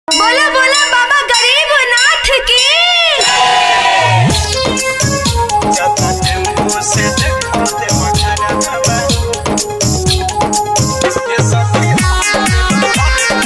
बोला बोला बाबा गरीब नाथ की ज्यादा टेम्पो से देखो ते मखाना बाबा ये सब भी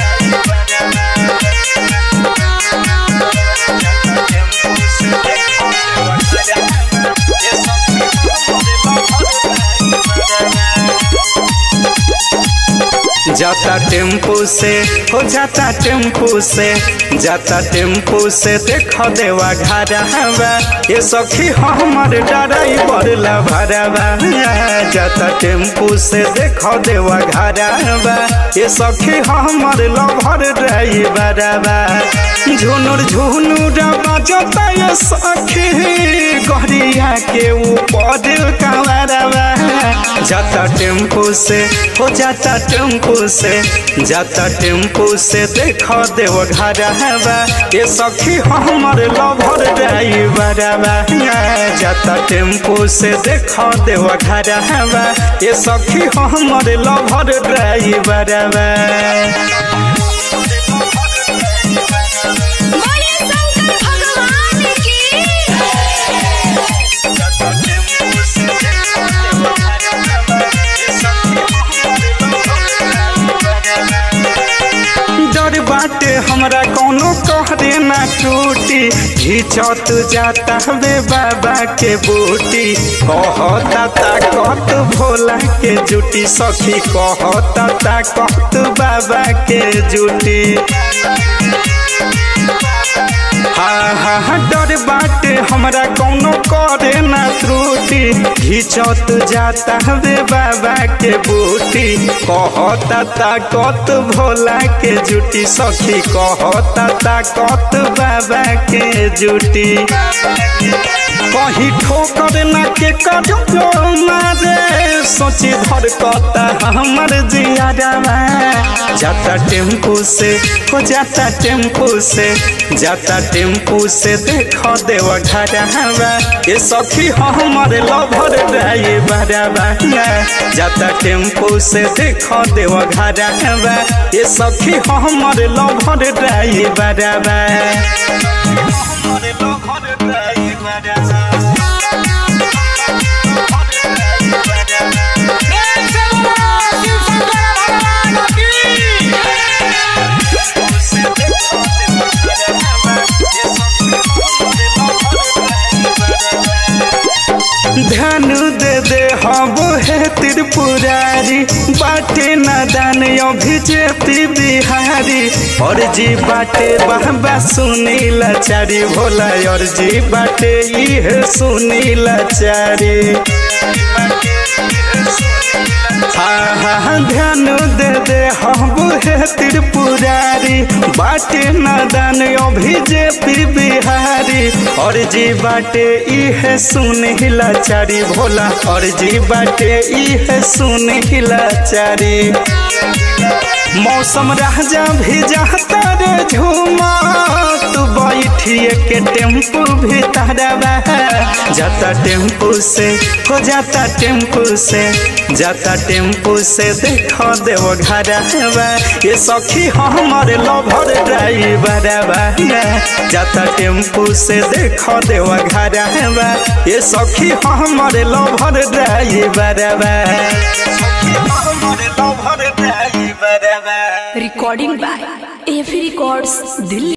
जाता टेम्पो से हो जाता टेम्पो से जाता टेम्पो से देखो देवा घरवा ये सखी हमर ड्राइवर ला भरवा जाता टेम्पो से देखो देवा घरवा ये सखी हमर लभर ड्राइवरवा झुनुर झुनुर बजता ये सखी गड़िया के ऊपर कवरवा जाता टेम्पो से हो जाता टेम्पो से जाता टेम्पो से देखो देव घरवा ये सखी हमर लभर ड्राइवरवा जाता टेम्पो से देखो देव घरवा ये सखी हमर लभर ड्राइवरवा बोले शंकर भगवान की डर बाटे हमरा कौनो कहरे ना टूटी घिचत जाता हवे बाबा के बूटी कहता ताकत भोला के जुटी सखी कहता ताकत बाबा के जुटी हाँ हाँ हाँ डर बाटे हमरा कौनो करे ना त्रुटि घिचत जाता हवे बाबा के बूटी कहता ताकत भोला के जुटी सखी कहता ताकत बाबा के जुटी कहीं ठोकर ना के करो मारे सोची धर कता हमर जियारवा जाता टेम्पू से हो जाता टेम्पू से जाता टेम्पू से देखो देव घरवा ये सखी हमर लभर ड्राइवरवा जाता टेम्पू से देखो देव घरवा ये सखी हमर लभर ड्राइवरवा हमर लभर ड्राइवरवा ध्यान दे दे हम हे त्रिपुरारी बाटे नादान अभिजेती बिहारी और जी बाटे बाबा सुनील चारी भोला और जी बाटे इह सुनील चारी हाँ हाँ ध्यान दे दे हम हे त्रिपुरारी बाटे नादान अभिजेती बिहारी और जी बाटे इह सुनीला चारी भोला और जी बाटे इह सुनीला चारी मौसम राजा भी जाता रे झूमा तू बैठिए के टेम्पू भी तारवा जाता टेम्पू से हो जाता टेम्पू से जाता टेम्पू से देखो देव घरवा ये सखी हमर लभर ड्राइवरवा जाता टेम्पू से देखो देव घरवा ये सखी हमर लभर ड्राइवरवा हमर लभर ड्राइवरवा रिकॉर्डिंग बाय एफी रिकॉर्ड्स दिल्ली